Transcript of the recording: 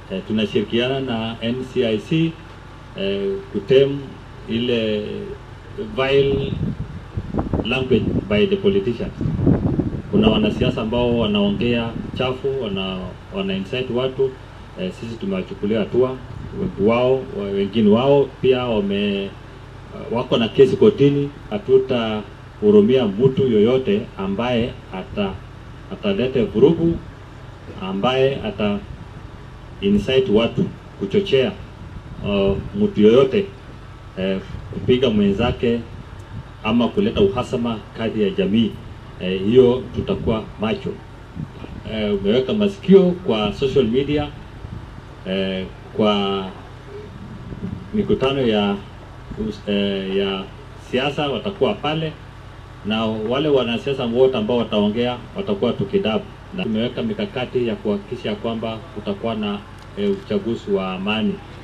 eh, tunashirikiana na NCIC eh, kutem ile vile language by the politicians. Kuna wanasiasa ambao wanaongea chafu, wana, wana incite watu eh, sisi tumewachukulia hatua. Wengi wao wa- wengine wao pia wame wako na kesi kotini. Hatutahurumia mtu yoyote ambaye ata atalete vurugu, ambaye ata incite watu kuchochea uh, mtu yoyote eh, kupiga mwenzake ama kuleta uhasama kati ya jamii eh, hiyo tutakuwa macho. Eh, umeweka masikio kwa social media eh, kwa mikutano ya us- eh, ya siasa watakuwa pale, na wale wanasiasa wote ambao wataongea watakuwa tukidabu, na tumeweka mikakati ya kuhakikisha kwamba kutakuwa na eh, uchaguzi wa amani